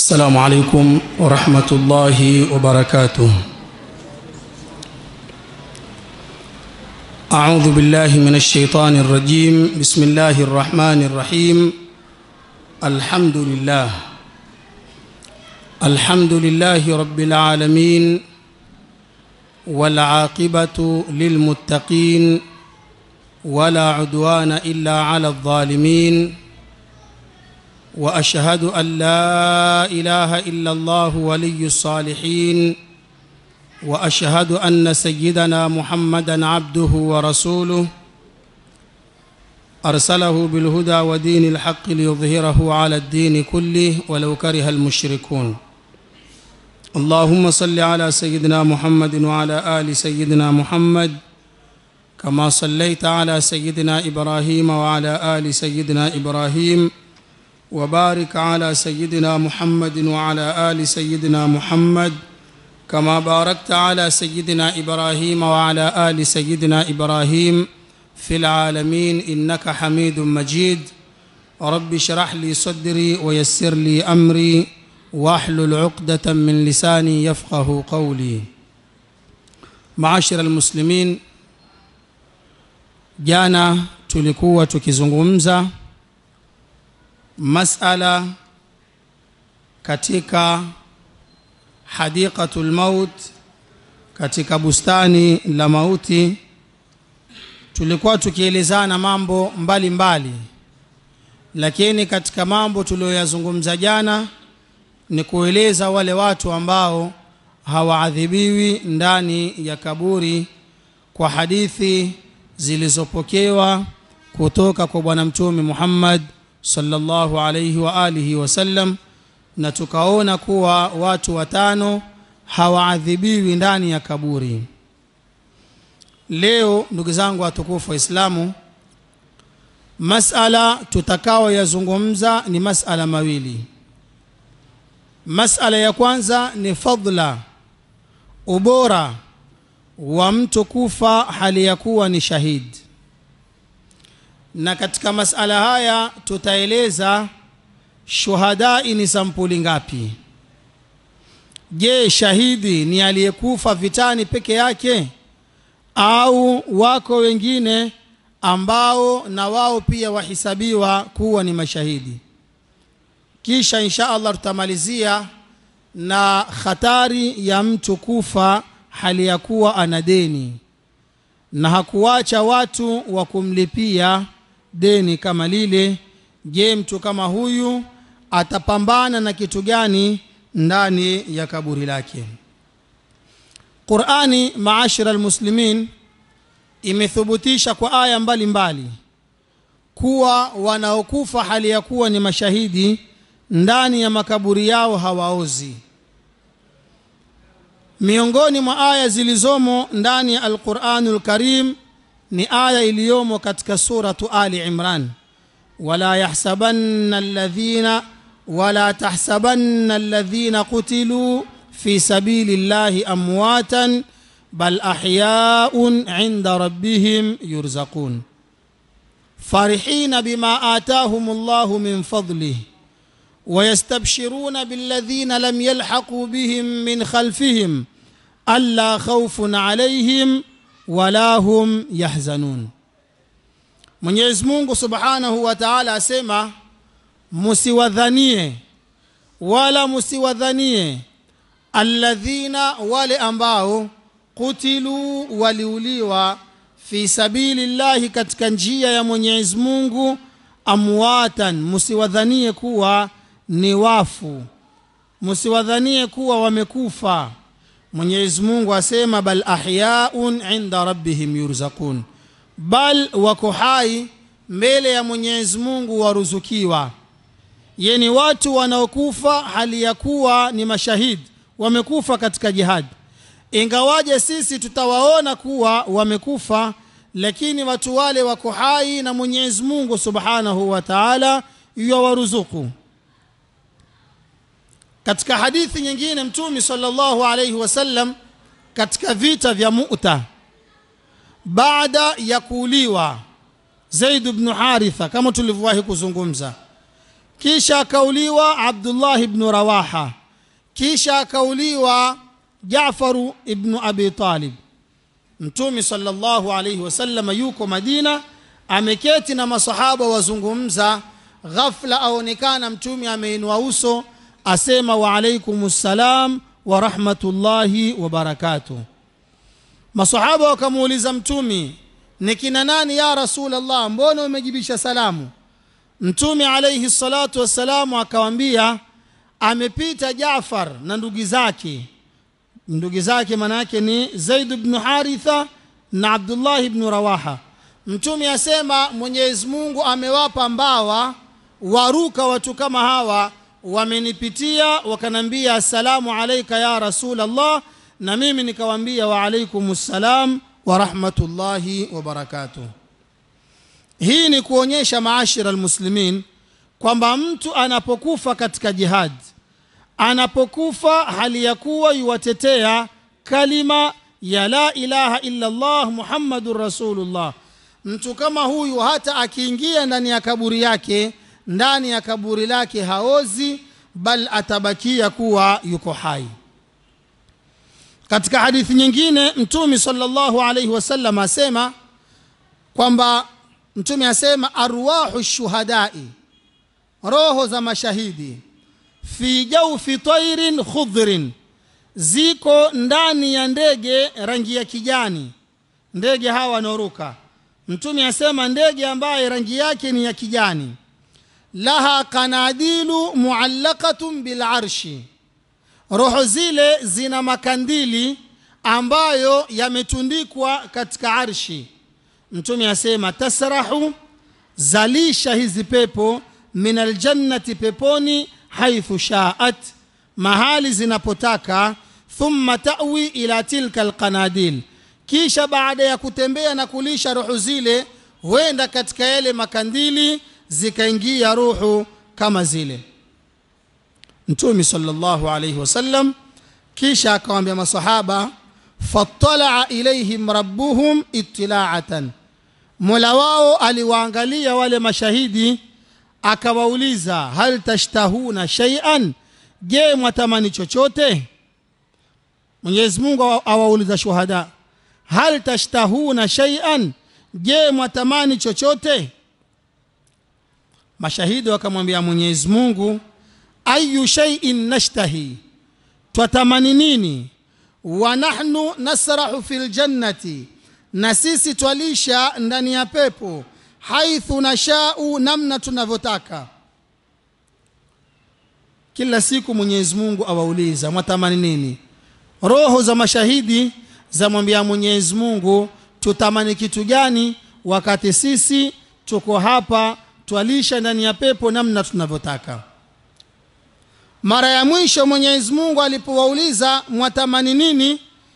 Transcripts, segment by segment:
السلام عليكم ورحمة الله وبركاته أعوذ بالله من الشيطان الرجيم بسم الله الرحمن الرحيم الحمد لله الحمد لله رب العالمين والعاقبة للمتقين ولا عدوان إلا على الظالمين واشهد ان لا اله الا الله ولي الصالحين واشهد ان سيدنا محمدا عبده ورسوله ارسله بالهدى ودين الحق ليظهره على الدين كله ولو كره المشركون اللهم صل على سيدنا محمد وعلى ال سيدنا محمد كما صليت على سيدنا ابراهيم وعلى ال سيدنا ابراهيم وبارك على سيدنا محمد وعلى ال سيدنا محمد كما باركت على سيدنا ابراهيم وعلى ال سيدنا ابراهيم في العالمين انك حميد مجيد رب اشرح لي صدري ويسر لي امري واحلل عقده من لساني يفقه قولي معاشر المسلمين jana tulikuwa tukizungumza masala katika hadiqatul maut katika bustani la mauti tulikuwa tukielezana mambo mbalimbali mbali. lakini katika mambo tuliyoyazungumza jana ni kueleza wale watu ambao hawaadhibiwi ndani ya kaburi kwa hadithi zilizopokewa kutoka kwa bwana mtume Muhammad sallallahu alayhi wa alihi wasallam na tukaona kuwa watu watano hawaadhibiwi ndani ya kaburi leo ndugu zangu watukufu waislamu masala tutakao yazungumza ni masala mawili masala ya kwanza ni fadla ubora wa mtu kufa hali ya kuwa ni shahidi na katika masala haya tutaeleza shuhadai ni sampuli ngapi je shahidi ni aliyekufa vitani peke yake au wako wengine ambao na wao pia wahisabiwa kuwa ni mashahidi kisha insha allah tutamalizia na hatari ya mtu kufa hali ya kuwa ana deni na hakuwacha watu wa kumlipia deni kama lile je mtu kama huyu atapambana na kitu gani ndani ya kaburi lake qurani maashira almuslimin imethubutisha kwa aya mbalimbali mbali, kuwa wanaokufa hali ya kuwa ni mashahidi ndani ya makaburi yao hawaozi miongoni mwa aya zilizomo ndani ya alquranul karim ni aya iliyomo katika suratu ali imran wala yahsabanna alladhina wala tahsabanna alladhina qutiluu fi sabili llahi amwatan bal ahyaun inda rabbihim yurzaqun farihina bima atahum llahu min fadlih ويستبشرون بالذين لم يلحقوا بهم من خلفهم ألا خوف عليهم ولا هم يحزنون Mwenyezi Mungu Subhanahu wa Ta'ala asema musiwadhanie wala musiwadhanie alladhina wale ambao kutilu waliuliwa fi sabili llahi katika njia ya Mwenyezi Mungu amwatan musiwadhanie kuwa ni wafu msiwadhanie kuwa wamekufa mwenyezi mungu asema bal ahyaun inda rabbihim yurzaqun bal wako hai mbele ya mwenyezi mungu waruzukiwa yeni watu wanaokufa hali ya kuwa ni mashahidi wamekufa katika jihadi ingawaje sisi tutawaona kuwa wamekufa lakini watu wale wako hai na mwenyezi mungu subhanahu wa taala yuwaruzuku katika hadithi nyingine mtume sallallahu alayhi wasallam katika vita vya mu'ta baada ya kuuliwa zaid bnu haritha kama tulivyowahi kuzungumza kisha akauliwa abdullah ibnu rawaha kisha akauliwa jafaru ibnu abi talib mtume salllahu alaihi wasallam yuko madina ameketi na masahaba wazungumza ghafla aonekana mtume ameinua uso asema waalaikum ssalam warahmatullahi wabarakatuh masahaba wakamuuliza mtumi ni kina nani ya rasulllah mbona umejibisha salamu mtume alaihi salatu wassalamu akawambia amepita jafar na ndugu zake ndugu zake maanaake ni zaid bnu haritha na abdullahi bnu rawaha mtume asema mwenyezi mungu amewapa mbawa waruka watu kama hawa wamenipitia wakanambia assalamu alaika ya rasulllah na mimi nikawambia waalaikum ssalam warahmatullahi wabarakatuh hii ni kuonyesha maashira almuslimin kwamba mtu anapokufa katika jihad anapokufa hali ya kuwa yuwatetea kalima ya la ilaha illa llah muhammadun rasulullah mtu kama huyu hata akiingia ndani ya kaburi yake ndani ya kaburi lake haozi bal atabakia kuwa yuko hai katika hadithi nyingine mtume salllahu alaihi wasallam asema kwamba mtume asema arwahu shuhadai roho za mashahidi fi jaufi tairin khudhrin ziko ndani ya ndege rangi ya kijani ndege hawa wanaoruka mtume asema ndege ambaye rangi yake ni ya kijani laha kanadilu muallakatun bilarshi roho zile zina makandili ambayo yametundikwa katika arshi mtume asema tasrahu zalisha hizi pepo min aljannati peponi haithu shaat mahali zinapotaka thumma tawi ila tilka alqanadil kisha baada ya kutembea na kulisha roho zile huenda katika yale makandili zikaingia ruhu kama zile mtume salllahu alaihi wasallam kisha akawambia masahaba fatalaa ilaihim rabbuhum itilaatan mola wao aliwaangalia wale mashahidi akawauliza hal tashtahuna shaian je mwatamani chochote mwenyezi mungu awauliza shuhada hal tashtahuna shaian je mwatamani chochote mashahidi wakamwambia mwenyezi mungu ayu shaiin nashtahi twatamani nini wa nahnu nasrahu fi ljannati na sisi twalisha ndani ya pepo haithu nashau namna tunavyotaka kila siku mwenyezi mungu awauliza mwatamani nini roho za mashahidi zamwambia mwenyezi mungu tutamani kitu gani wakati sisi tuko hapa twalisha ndani ya pepo namna tunavyotaka mara ya mwisho mwenyezi mungu alipowauliza mwatamani nini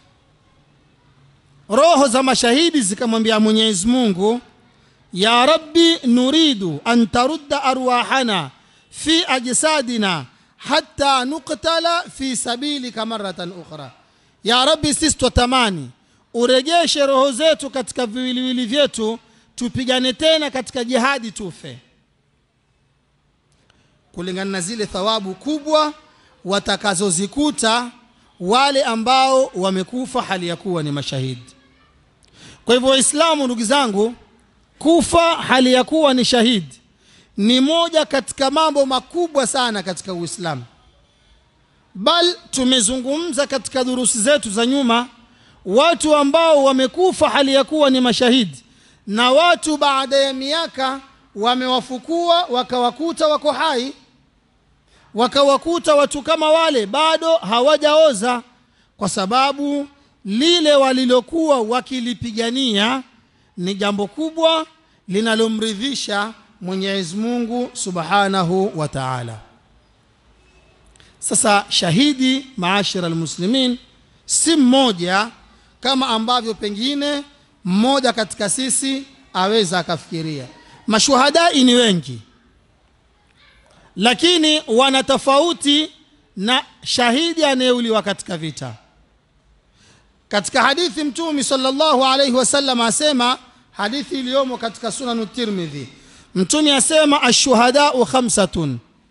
roho za mashahidi zikamwambia mwenyezi mungu ya rabbi nuridu an tarudda arwahana fi ajsadina hatta nuktala fi sabilika maratan ukhra ya rabbi sisi twatamani urejeshe roho zetu katika viwiliwili vyetu tupigane tena katika jihadi tufe kulingana na zile thawabu kubwa watakazozikuta wale ambao wamekufa hali ya kuwa ni mashahidi kwa hivyo waislamu ndugu zangu kufa hali ya kuwa ni shahidi ni moja katika mambo makubwa sana katika uislamu bal tumezungumza katika durusi zetu za nyuma watu ambao wamekufa hali ya kuwa ni mashahidi na watu baada ya miaka wamewafukua wakawakuta wako hai wakawakuta watu kama wale bado hawajaoza kwa sababu lile walilokuwa wakilipigania ni jambo kubwa linalomridhisha mwenyezi mungu subhanahu wa taala sasa shahidi maashira almuslimin si mmoja kama ambavyo pengine mmoja katika sisi aweza akafikiria mashuhadai ni wengi lakini wana tofauti na shahidi anayeuliwa katika vita katika hadithi mtumi salllahu alaihi wasallam asema hadithi iliyomo katika sunanu tirmidhi mtumi asema ashuhadau khamsatun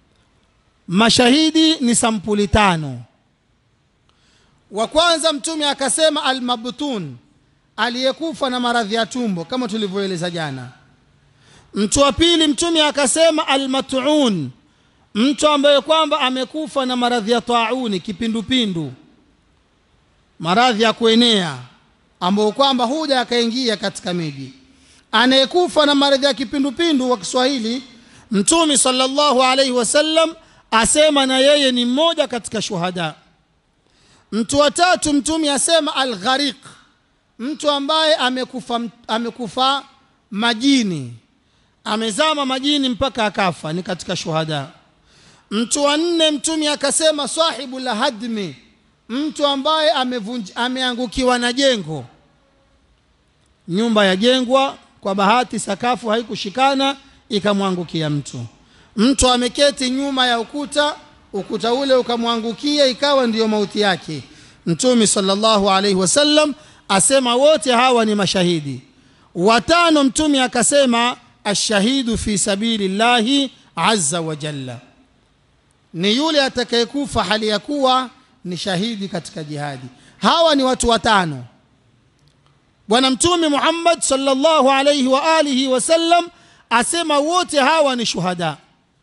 mashahidi ni sampuli tano wa kwanza mtume akasema almabtun aliyekufa na maradhi ya tumbo kama tulivyoeleza jana mtu wa pili mtume akasema almatun mtu ambaye kwamba amekufa na maradhi ya tauni kipindupindu maradhi ya kuenea ambayo kwamba huja akaingia katika miji anayekufa na maradhi ya kipindupindu wa kiswahili mtume sallallahu alaihi wasallam asema na yeye ni mmoja katika shuhada mtu wa tatu mtume asema alghariq mtu ambaye amekufa, amekufa majini amezama majini mpaka akafa ni katika shuhada mtu wa nne mtume akasema sahibu la hadmi mtu ambaye amevunj, ameangukiwa na jengo nyumba yajengwa kwa bahati sakafu haikushikana ikamwangukia mtu mtu ameketi nyuma ya ukuta ukuta ule ukamwangukia ikawa ndiyo mauti yake mtume sallallahu alaihi wasallam asema wote hawa ni mashahidi watano mtume akasema ashahidu fi sabili llahi azza wa jalla ni yule atakayekufa hali ya kuwa ni shahidi katika jihadi hawa ni watu watano bwana mtume muhammad sallallahu alaihi wa alihi wasallam asema wote hawa ni shuhada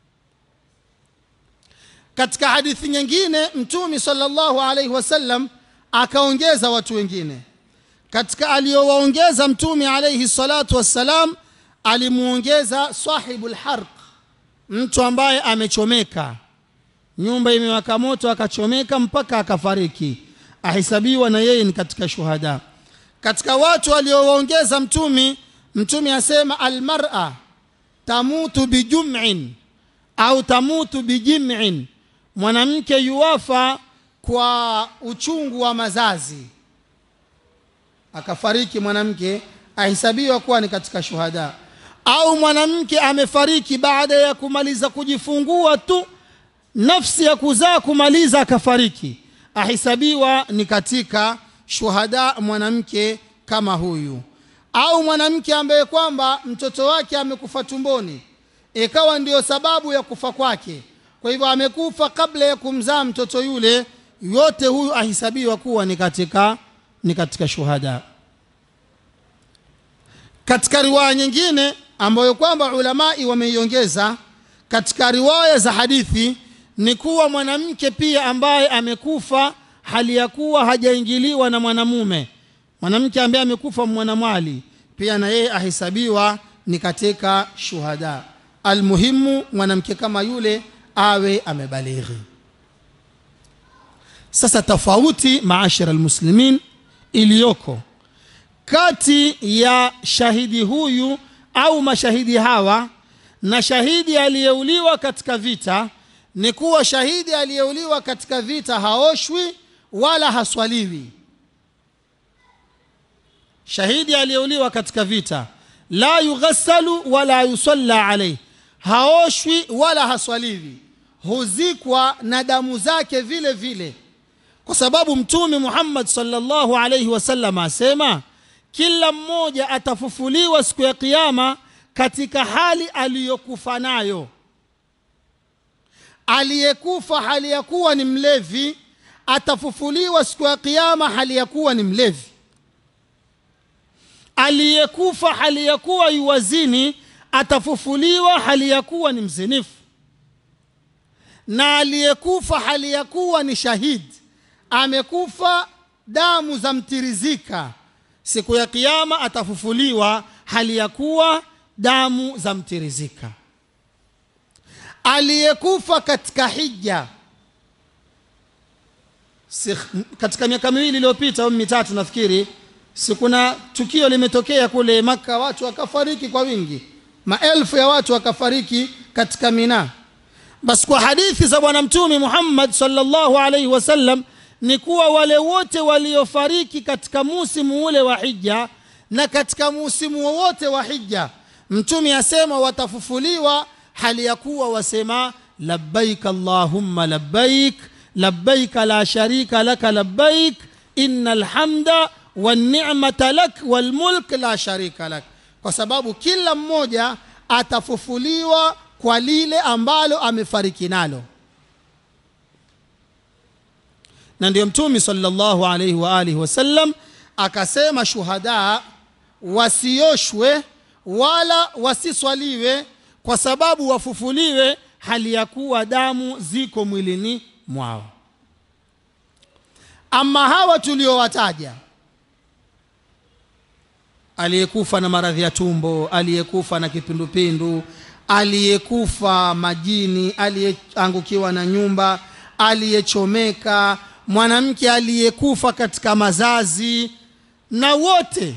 katika hadithi nyingine mtume sallallahu alaihi wasallam akaongeza watu wengine katika aliyowaongeza mtume alaihi salatu wassalam alimuongeza sahibu lharq mtu ambaye amechomeka nyumba imewaka moto akachomeka mpaka akafariki ahesabiwa na yeye ni katika shuhada katika watu aliowaongeza mtumi mtumi asema almara tamutu bijumin au tamutu bijimin mwanamke yuwafa kwa uchungu wa mazazi akafariki mwanamke ahesabiwa kuwa ni katika shuhada au mwanamke amefariki baada ya kumaliza kujifungua tu nafsi ya kuzaa kumaliza akafariki ahesabiwa ni katika shuhada mwanamke kama huyu au mwanamke ambaye kwamba mtoto wake amekufa tumboni ikawa ndiyo sababu ya kufa kwake kwa hivyo amekufa kabla ya kumzaa mtoto yule yote huyu ahesabiwa kuwa ni katika ni katika shuhada katika riwaya nyingine ambayo kwamba ulamai wameiongeza katika riwaya za hadithi ni kuwa mwanamke pia ambaye amekufa hali ya kuwa hajaingiliwa na mwanamume mwanamke ambaye amekufa mwanamwali pia na yeye ahesabiwa ni katika shuhada almuhimu mwanamke kama yule awe amebalighi sasa tofauti maashara almuslimin iliyoko kati ya shahidi huyu au mashahidi hawa na shahidi aliyeuliwa katika vita ni kuwa shahidi aliyeuliwa katika vita haoshwi wala haswaliwi shahidi aliyeuliwa katika vita la yughassalu wala yusalla alayhi haoshwi wala haswaliwi huzikwa na damu zake vile vile kwa sababu mtume Muhammad sallallahu alayhi wasallam asema kila mmoja atafufuliwa siku ya kiyama katika hali aliyokufa nayo aliyekufa hali ya kuwa ni mlevi atafufuliwa siku ya kiyama hali ya kuwa ni mlevi aliyekufa hali ya kuwa yuwazini atafufuliwa hali ya kuwa ni mzinifu na aliyekufa hali ya kuwa ni shahidi amekufa damu za mtirizika siku ya kiyama atafufuliwa hali ya kuwa damu za mtirizika aliyekufa katika hija si, katika miaka miwili iliyopita au mitatu nafikiri si kuna tukio limetokea kule maka watu wakafariki kwa wingi maelfu ya watu wakafariki katika mina basi kwa hadithi za bwana mtume muhammad sallallahu alaihi wasallam ni kuwa wale wote waliofariki katika musimu ule wa hija na katika musimu wowote wa hija mtume asema watafufuliwa hali ya kuwa wasema labbaik allahumma labbaik labbaik la sharika laka labbaik inna alhamda wannicmata lak walmulk la sharika lak kwa sababu kila mmoja atafufuliwa kwa lile ambalo amefariki nalo na ndio mtume sallallahu alaihi wa alihi wasallam akasema shuhada wasioshwe wala wasiswaliwe kwa sababu wafufuliwe hali ya kuwa damu ziko mwilini mwao ama hawa tuliowataja aliyekufa na maradhi ya tumbo aliyekufa na kipindupindu aliyekufa majini aliyeangukiwa na nyumba aliyechomeka mwanamke aliyekufa katika mazazi na wote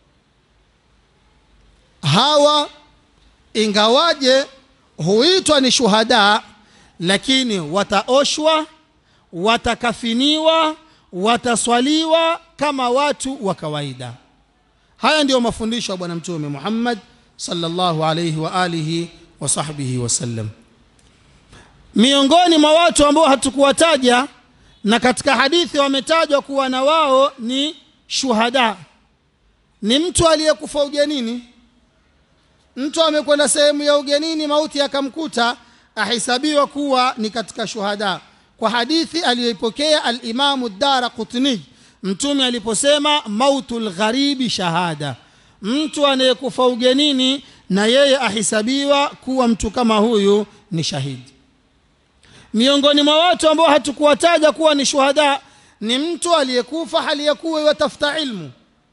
hawa ingawaje huitwa ni shuhada lakini wataoshwa watakafiniwa wataswaliwa kama watu wa kawaida haya ndiyo mafundisho ya bwana mtume muhammad sallallahu alaihi wa alihi wa sahbihi wasallam miongoni mwa watu ambao hatukuwataja na katika hadithi wametajwa kuwa na wao ni shuhada ni mtu aliyekufa ugenini mtu amekwenda sehemu ya ugenini mauti akamkuta ahesabiwa kuwa ni katika shuhada kwa hadithi aliyoipokea alimamu dara qutni mtume aliposema mautu lgharibi shahada mtu anayekufa ugenini na yeye ahesabiwa kuwa mtu kama huyu ni shahidi miongoni mwa watu ambao hatukuwataja kuwa ni shuhada ni mtu aliyekufa hali ya kuwa yatafuta ilmu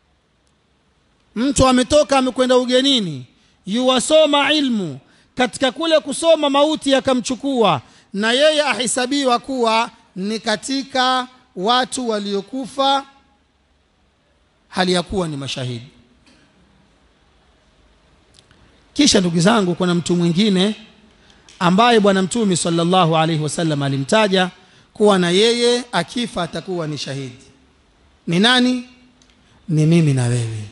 mtu ametoka amekwenda ugenini yuwasoma ilmu katika kule kusoma mauti yakamchukua na yeye ahesabiwa kuwa ni katika watu waliokufa hali ya kuwa ni mashahidi kisha ndugu zangu kuna mtu mwingine ambaye bwana mtume sallallahu alaihi wasallam alimtaja kuwa na yeye akifa atakuwa ni shahidi ni nani ni mimi na wewe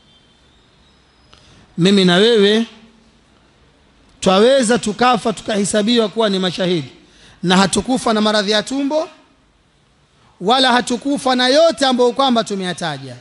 mimi na wewe twaweza tukafa tukahesabiwa kuwa ni mashahidi na hatukufa na maradhi ya tumbo wala hatukufa na yote ambayo kwamba tumeyataja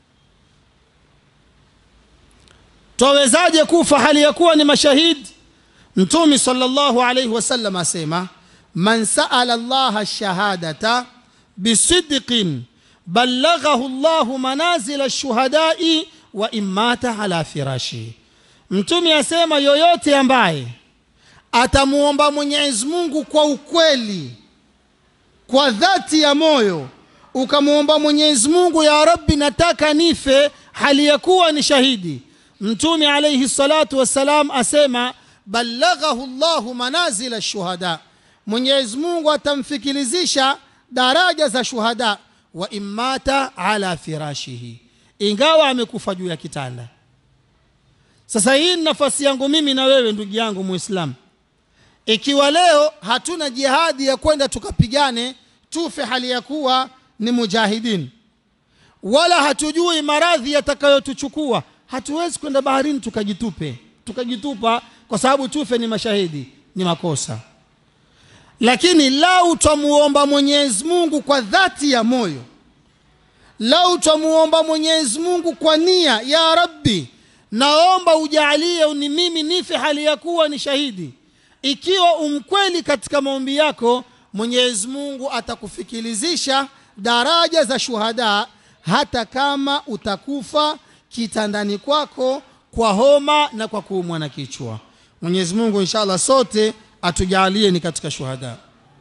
twawezaje kufa hali ya kuwa ni mashahidi mtume sallallahu alaihi wasallam asema man saala llaha shahadata bisidqin ballaghahu llahu manazila lshuhadai wa imata ala firashi mtume asema yoyote ambaye atamuomba mwenyezi mungu kwa ukweli kwa dhati ya moyo ukamwomba mwenyezi mungu ya rabbi nataka nife hali ya kuwa ni shahidi mtume alaihi salatu wassalam asema ballaghahu llahu manazila shuhada mwenyezi mungu atamfikilizisha daraja za shuhada wa immata ala firashihi ingawa amekufa juu ya kitanda sasa hii ni nafasi yangu mimi na wewe ndugu yangu muislamu ikiwa leo hatuna jihadi ya kwenda tukapigane tufe hali ya kuwa ni mujahidin wala hatujui maradhi yatakayotuchukua hatuwezi kwenda baharini tukajitupe tukajitupa kwa sababu tufe ni mashahidi ni makosa lakini lau twamuomba mwenyezi mungu kwa dhati ya moyo lau twamuomba mwenyezi mungu kwa nia ya rabbi naomba ujalie ni mimi nife hali ya kuwa ni shahidi ikiwa umkweli katika maombi yako mwenyezi mungu atakufikilizisha daraja za shuhada hata kama utakufa kitandani kwako kwa homa na kwa kuumwa na kichwa mwenyezi mungu inshallah sote atujalie ni katika shuhada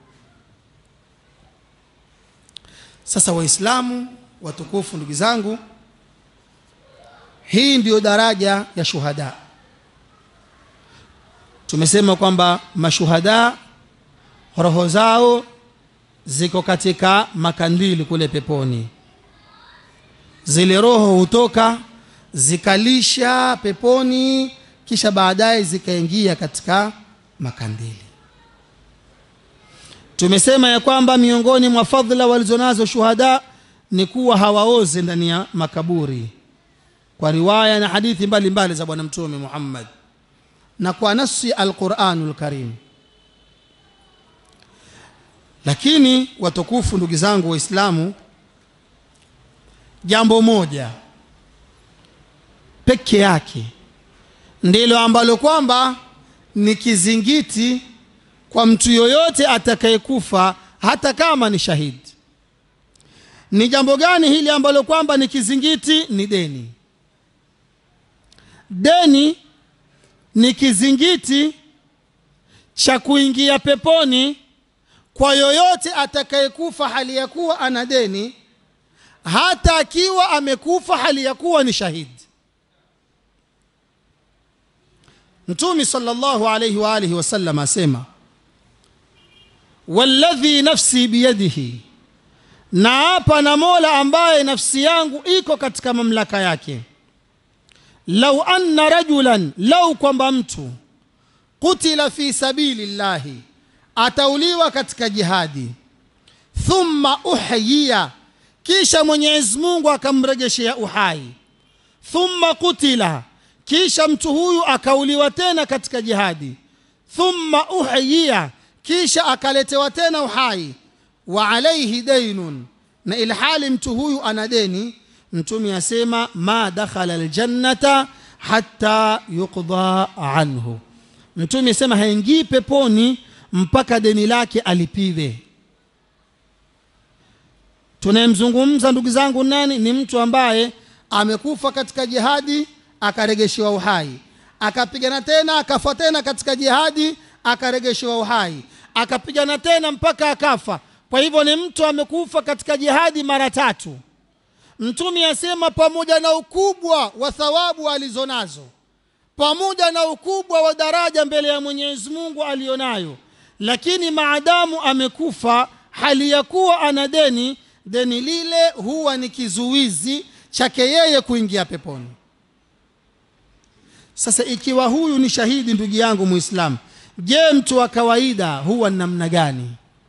sasa waislamu watukufu ndugu zangu hii ndiyo daraja ya shuhada tumesema kwamba mashuhada roho zao ziko katika makandili kule peponi zile roho hutoka zikalisha peponi kisha baadaye zikaingia katika makandili tumesema ya kwamba miongoni mwa fadhila walizonazo shuhada ni kuwa hawaoze ndani ya makaburi kwa riwaya na hadithi mbalimbali mbali za bwana mtume muhammad na kwa nasi alquranu lkarim lakini watukufu ndugu zangu waislamu jambo moja peke yake ndilo ambalo kwamba ni kizingiti kwa mtu yoyote atakayekufa hata kama ni shahidi ni jambo gani hili ambalo kwamba ni kizingiti ni deni deni ni kizingiti cha kuingia peponi kwa yoyote atakayekufa hali ya kuwa ana deni hata akiwa amekufa hali ya kuwa ni shahidi mtumi sallallahu alayhi wa alihi wasallam asema walladhi nafsi biyadihi na hapa na mola ambaye nafsi yangu iko katika mamlaka yake lau anna rajulan lau kwamba mtu kutila fi sabili llahi atauliwa katika jihadi thumma uhyiya kisha mwenyezi mungu akamregeshea uhai thumma kutila kisha mtu huyu akauliwa tena katika jihadi thumma uhyiya kisha akaletewa tena uhai wa alaihi dainun na ilhali mtu huyu ana deni mtume asema ma dakhala aljannata hatta yuqda anhu mtume asema haingii peponi mpaka deni lake alipiwe tunayemzungumza ndugu zangu nani ni mtu ambaye amekufa katika jihadi akaregeshewa uhai akapigana tena akafa tena katika jihadi akaregeshewa uhai akapigana tena mpaka akafa kwa hivyo ni mtu amekufa katika jihadi mara tatu mtume asema pamoja na ukubwa wa thawabu alizonazo pamoja na ukubwa wa daraja mbele ya mwenyezi mungu aliyonayo lakini maadamu amekufa hali ya kuwa ana deni deni lile huwa ni kizuizi chake yeye kuingia peponi sasa ikiwa huyu ni shahidi ndugu yangu muislamu je mtu wa kawaida huwa ni namna gani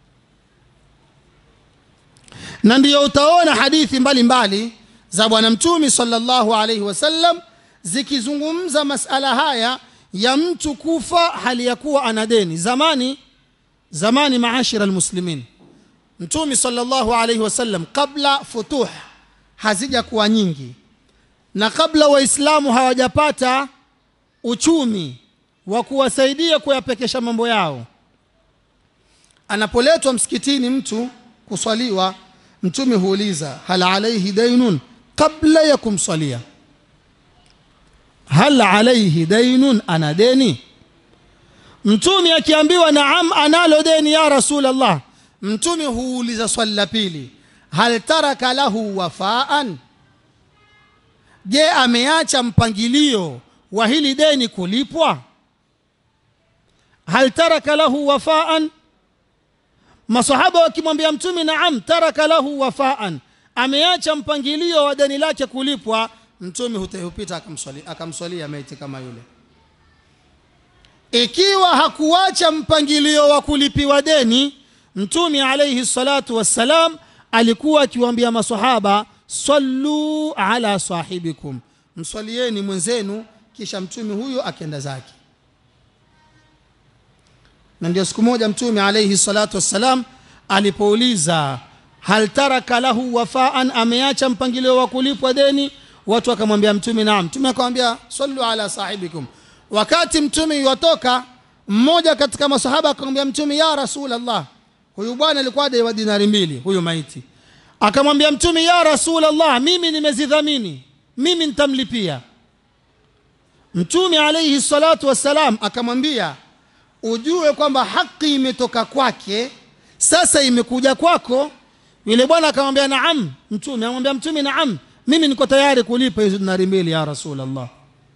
na ndiyo utaona hadithi mbalimbali mbali za bwana mtumi sallallahu alaihi wasallam zikizungumza masala haya ya mtu kufa hali ya kuwa ana deni zamani zamani maashira almuslimin mtumi sallallahu alaihi wasallam kabla futuh hazija kuwa nyingi na kabla waislamu hawajapata uchumi wa kuwasaidia kuyapekesha mambo yao anapoletwa msikitini mtu kuswaliwa mtume huuliza hal alaihi dainun kabla ya kumswalia hal alaihi dainun ana deni mtume akiambiwa naam analo deni ya rasul allah mtume huuliza swali la pili hal taraka lahu wafaan je ameacha mpangilio wa hili deni kulipwa hal taraka lahu wafaan masahaba wakimwambia mtume naam taraka lahu wafaan ameacha mpangilio wa deni lake kulipwa mtume hupita akamswalia akamswalia maiti kama yule ikiwa hakuacha mpangilio wa kulipiwa deni mtume alaihi salatu wassalam alikuwa akiwaambia masahaba sallu ala sahibikum mswalieni mwenzenu kisha mtume huyo akenda zake na ndio siku moja mtume alaihi salatu wassalam alipouliza hal taraka lahu wafaan ameacha mpangilio wa kulipwa deni watu wakamwambia mtume naam mtume akamwambia sallu ala sahibikum wakati mtume yuwatoka mmoja katika masahaba akamwambia mtume ya rasulallah huyu bwana alikuwa daiwa dinari mbili huyu maiti akamwambia mtume ya rasulallah mimi nimezidhamini mimi nitamlipia mtume alaihi salatu wassalam akamwambia ujue kwamba haki imetoka kwake sasa imekuja kwako yule bwana akamwambia naam mtume amwambia mtume naam mimi niko tayari kulipa hizo dinari mbili ya rasulallah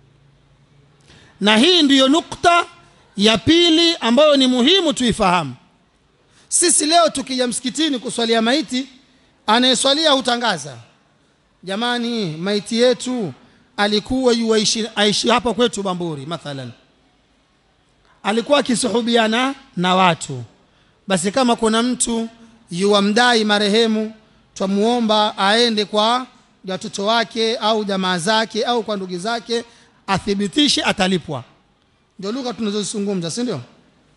na hii ndiyo nukta ya pili ambayo ni muhimu tuifahamu sisi leo tukija msikitini kuswalia maiti anayeswalia hutangaza jamani maiti yetu alikuwa yuaishi aishi hapa kwetu bamburi mathalan alikuwa akisuhubiana na watu basi kama kuna mtu yuwamdai marehemu twamuomba aende kwa watoto wake au jamaa zake au kwa ndugu zake athibitishe atalipwa ndio lugha tunazozizungumza si ndio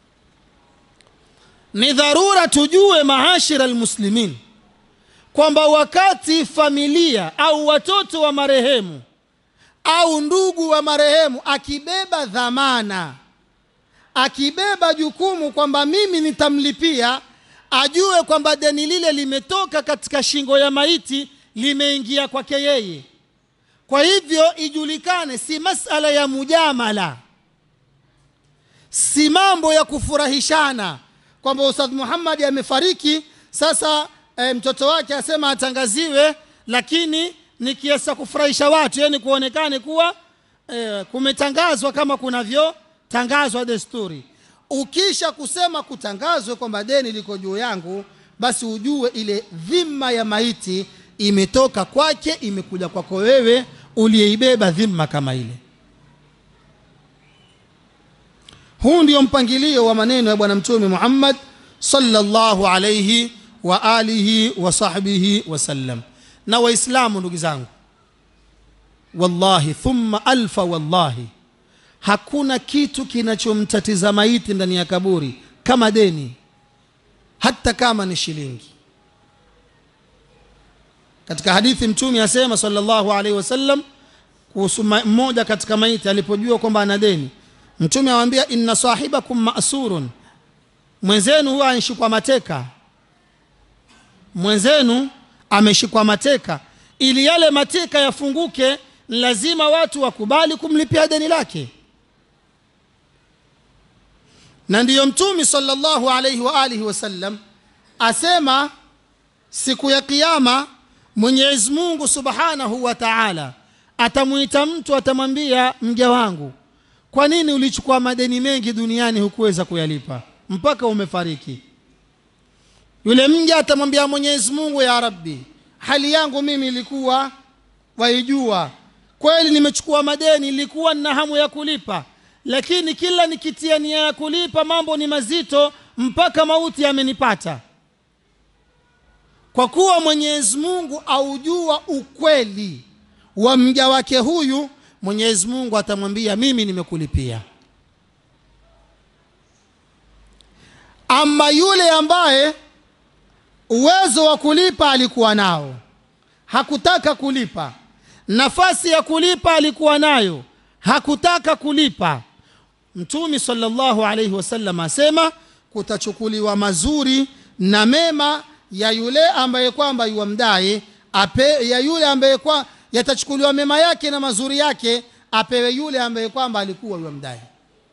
ni dharura tujue maashira almuslimin kwamba wakati familia au watoto wa marehemu au ndugu wa marehemu akibeba dhamana akibeba jukumu kwamba mimi nitamlipia ajue kwamba deni lile limetoka katika shingo ya maiti limeingia kwake yeye kwa hivyo ijulikane si masala ya mujamala si mambo ya kufurahishana kwamba ustadh muhammadi amefariki sasa e, mtoto wake asema atangaziwe lakini ni kiasi cha kufurahisha watu yani kuonekane kuwa e, kumetangazwa kama kunavyotangazwa desturi ukisha kusema kutangazwe kwamba deni liko juu yangu basi ujue ile dhima ya maiti imetoka kwake imekuja kwako wewe uliyeibeba dhima kama ile huu ndio mpangilio wa maneno ya bwana mtume muhammad sallallahu alaihi wa alihi wa sahbihi wasallam na waislamu ndugu zangu wallahi thumma alfa wallahi hakuna kitu kinachomtatiza maiti ndani ya kaburi kama deni hata kama ni shilingi katika hadithi mtume asema sallallahu alaihi wasallam kuhusu mmoja katika maiti alipojua kwamba ana deni mtume awambia inna sahibakum masurun mwenzenu huwa anashikwa mateka mwenzenu ameshikwa mateka ili yale mateka yafunguke lazima watu wakubali kumlipia deni lake na ndiyo mtumi sallallahu alaihi wa alihi wasallam asema siku ya kiyama mwenyezi mungu subhanahu wa taala atamwita mtu atamwambia mja wangu kwa nini ulichukua madeni mengi duniani hukuweza kuyalipa mpaka umefariki yule mja atamwambia mwenyezi mungu ya rabbi hali yangu mimi ilikuwa waijua kweli nimechukua madeni ilikuwa nina hamu ya kulipa lakini kila nikitia nia ya kulipa mambo ni mazito mpaka mauti yamenipata kwa kuwa mwenyezi mungu aujua ukweli wa mja wake huyu mwenyezi mungu atamwambia mimi nimekulipia ama yule ambaye uwezo wa kulipa alikuwa nao hakutaka kulipa nafasi ya kulipa alikuwa nayo hakutaka kulipa mtumi sallallahu alaihi wasallam asema kutachukuliwa mazuri na mema ya yule ambaye kwamba yuwamdaye ape ya yule ambaye kwa yatachukuliwa mema yake na mazuri yake apewe yule ambaye kwamba alikuwa yuwamdaye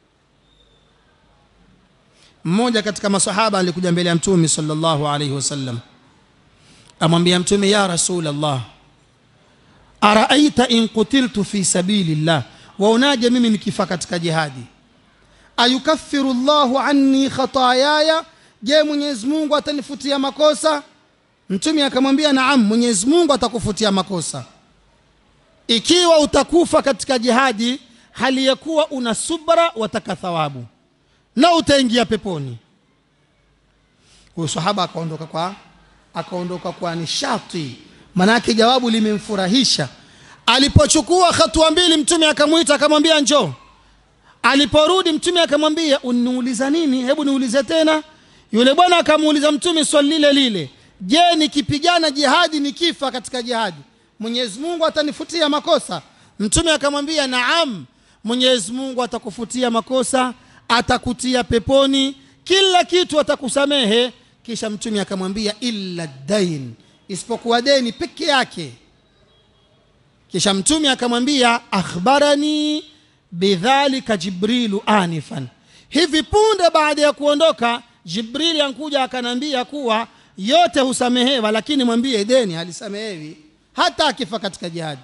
mmoja katika masahaba alikuja mbele ya mtume sallallahu alaihi wasallam amwambia mtume ya rasulllah araaita in qutiltu fi sabilillah waonaje mimi nikifa katika jihadi ayukaffiru llahu anni khatayaya je mwenyezi mungu atanifutia makosa mtume akamwambia naam mwenyezi mungu atakufutia makosa ikiwa utakufa katika jihadi hali ya kuwa una subra wataka thawabu na utaingia peponi huyu sahaba akaondoka kwa akaondoka kwa nishati manake jawabu limemfurahisha alipochukua hatua mbili mtume akamwita akamwambia njoo aliporudi mtume akamwambia uniuliza nini hebu niulize tena yule bwana akamuuliza mtume swali lile lile je nikipigana jihadi nikifa katika jihadi mwenyezi mungu atanifutia makosa mtume akamwambia naam mwenyezi mungu atakufutia makosa atakutia peponi kila kitu atakusamehe kisha mtume akamwambia illa dain isipokuwa deni peke yake kisha mtume akamwambia akhbarani bidhalika jibrilu anifan hivi punde baada ya kuondoka jibrili ankuja akanambia kuwa yote husamehewa lakini mwambie deni halisamehewi hata akifa katika jihadi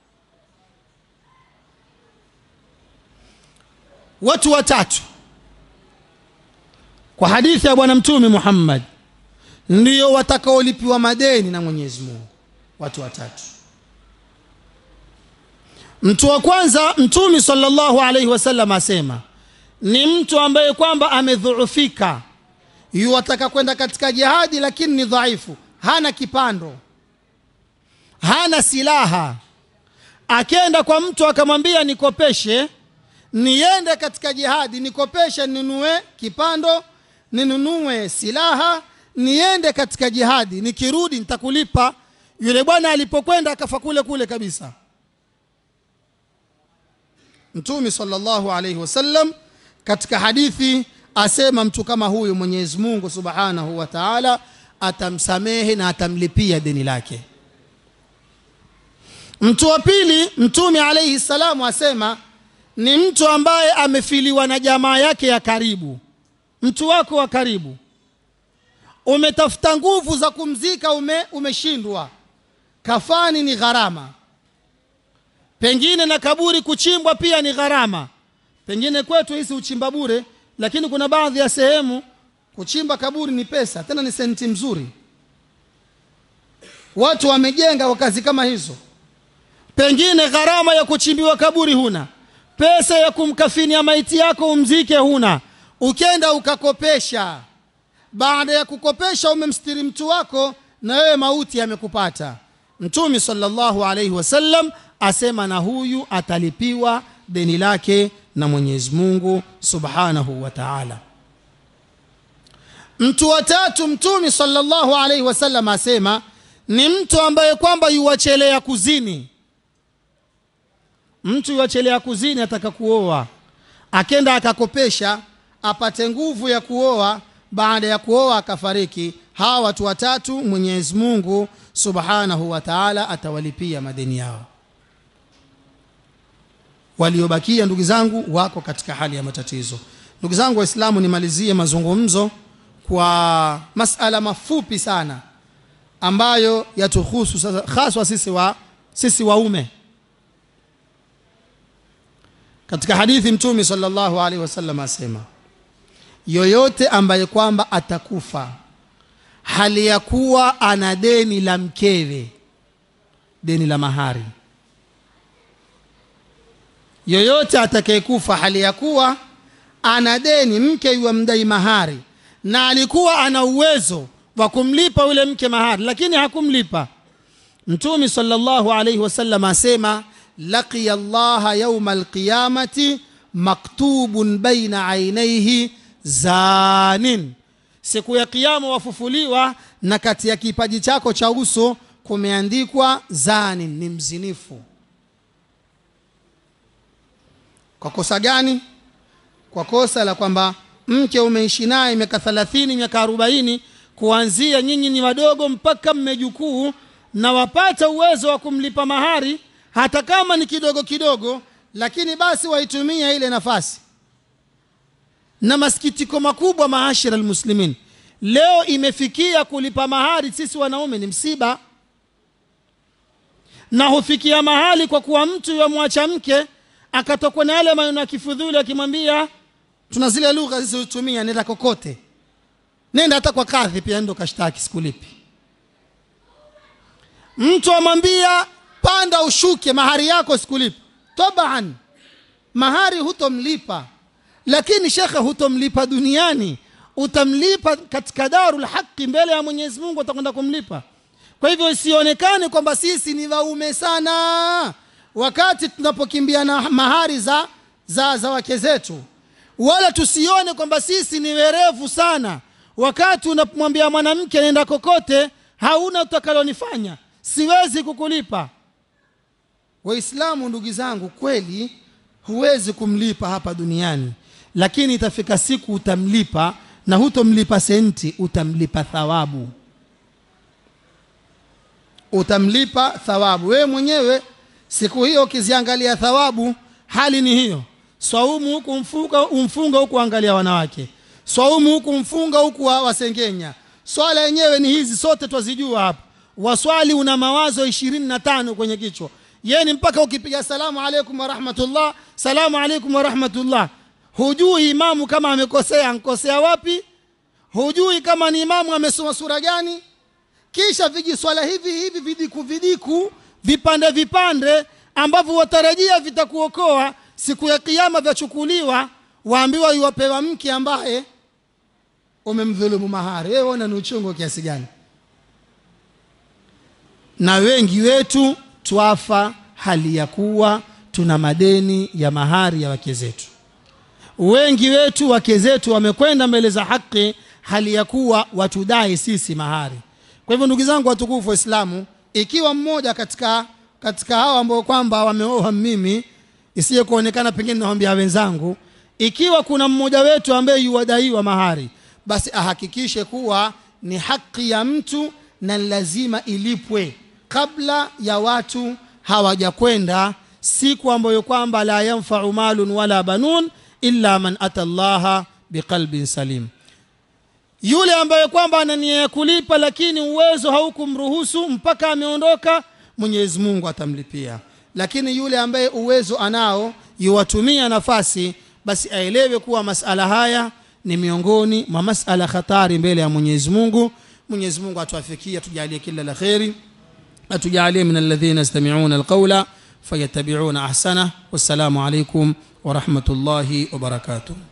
watu watatu kwa hadithi ya bwana mtume muhammad ndio watakaolipiwa madeni na mwenyezi mungu watu watatu mtu wa kwanza mtume sallallahu alaihi wasallam asema ni mtu ambaye kwamba amedhuufika yuwataka kwenda katika jihadi lakini ni dhaifu hana kipando hana silaha akenda kwa mtu akamwambia nikopeshe niende katika jihadi nikopeshe ninunue kipando ninunue silaha niende katika jihadi nikirudi nitakulipa yule bwana alipokwenda akafa kule kule kabisa mtume sallallahu alaihi wasallam katika hadithi asema mtu kama huyu mwenyezi mungu subhanahu wa taala atamsamehe na atamlipia deni lake mtu wa pili mtume alaihi salamu asema ni mtu ambaye amefiliwa na jamaa yake ya karibu mtu wako wa karibu umetafuta nguvu za kumzika ume, umeshindwa kafani ni gharama pengine na kaburi kuchimbwa pia ni gharama pengine kwetu hisi uchimba bure lakini kuna baadhi ya sehemu kuchimba kaburi ni pesa tena ni senti mzuri watu wamejenga kwa kazi kama hizo pengine gharama ya kuchimbiwa kaburi huna pesa ya kumkafinia maiti yako umzike huna ukenda ukakopesha baada ya kukopesha umemstiri mtu wako na wewe mauti yamekupata mtume sallallahu alaihi wasallam asema na huyu atalipiwa deni lake na mwenyezi mungu subhanahu wa taala mtu wa tatu mtume sallallahu alaihi wasallam asema ni mtu ambaye kwamba yuwachelea kuzini mtu yuwachelea kuzini ataka kuoa akenda akakopesha apate nguvu ya kuoa baada ya kuoa akafariki hawa watu watatu mwenyezi mungu subhanahu wa taala atawalipia madeni yao waliobakia ndugu zangu wako katika hali ya matatizo ndugu zangu waislamu nimalizie mazungumzo kwa masala mafupi sana ambayo yatuhusu sasa haswa sisi wa sisi waume katika hadithi mtume sallallahu alaihi wasallam asema yoyote ambaye kwamba atakufa hali ya kuwa ana deni la mkewe deni la mahari yoyote atakayekufa hali ya kuwa ana deni mke yuwamdai mahari na alikuwa ana uwezo wa kumlipa yule mke mahari lakini hakumlipa mtume sallallahu alaihi wasallam asema laqiya llaha yauma alqiyamati maktubun baina ainaihi zanin siku ya kiyama wafufuliwa na kati ya kipaji chako cha uso kumeandikwa zanin ni mzinifu kwa kosa gani kwa kosa la kwamba mke umeishi naye miaka thelathini miaka arobaini kuanzia nyinyi ni wadogo mpaka mmejukuu na wapata uwezo wa kumlipa mahari hata kama ni kidogo kidogo lakini basi waitumia ile nafasi na masikitiko makubwa maashira almuslimin leo imefikia kulipa mahari sisi wanaume ni msiba na hufikia mahali kwa kuwa mtu yamwacha mke akatokwa na yale maneno ya kifudhuli akimwambia tuna zile lugha zilizotumia nenda kokote nenda hata kwa kadhi pia ndo kashtaki sikulipi mtu amwambia panda ushuke mahari yako sikulipi taban mahari hutomlipa lakini shekhe hutomlipa duniani utamlipa katika darul haqi mbele ya mwenyezi mungu atakwenda kumlipa kwa hivyo isionekane kwamba sisi ni waume sana wakati tunapokimbia na mahari za, za, za wake zetu wala tusione kwamba sisi ni werevu sana wakati unapomwambia mwanamke nenda kokote hauna utakalonifanya siwezi kukulipa waislamu ndugu zangu kweli huwezi kumlipa hapa duniani lakini itafika siku utamlipa na hutomlipa senti utamlipa thawabu utamlipa thawabu wewe mwenyewe siku hiyo ukiziangalia thawabu hali ni hiyo swaumu huku mfunga, umfunga huku angalia wanawake swaumu huku mfunga huku wa, wasengenya swala yenyewe ni hizi sote twazijua hapa waswali una mawazo ishirini na tano kwenye kichwa yeni mpaka ukipiga salamu alaikum warahmatullah salamu alaikum warahmatullah hujui imamu kama amekosea ankosea wapi hujui kama ni imamu amesoma sura gani kisha vijiswala hivi hivi vidiku vidiku vipande vipande ambavyo watarajia vitakuokoa siku ya kiyama vyachukuliwa waambiwa iwapewa mke ambaye umemdhulumu mahari wewe ona ni uchungu kiasi gani na wengi wetu twafa hali ya kuwa tuna madeni ya mahari ya wake zetu wengi wetu wake zetu wamekwenda mbele za haki hali ya kuwa watudai sisi mahari kwa hivyo ndugu zangu watukufu waislamu ikiwa mmoja katika katika hao ambao kwamba wameoa mimi isiye kuonekana pengine nawambia wenzangu ikiwa kuna mmoja wetu ambaye yuwadaiwa mahari basi ahakikishe kuwa ni haki ya mtu na lazima ilipwe kabla ya watu hawajakwenda siku ambayo kwamba la yanfau malun wala banun illa man ata llaha biqalbin salim yule ambaye kwamba ana nia ya kulipa lakini uwezo haukumruhusu mpaka ameondoka mwenyezi mungu atamlipia lakini yule ambaye uwezo anao yuwatumia nafasi basi aelewe kuwa masala haya ni miongoni mwa masala hatari mbele ya mwenyezi mungu mwenyezi mungu atuafikie atujalie kila la kheri atujalie min alladhina yastamiuna alqaula fayattabiuna ahsana wassalamu alaikum warahmatullahi wabarakatuh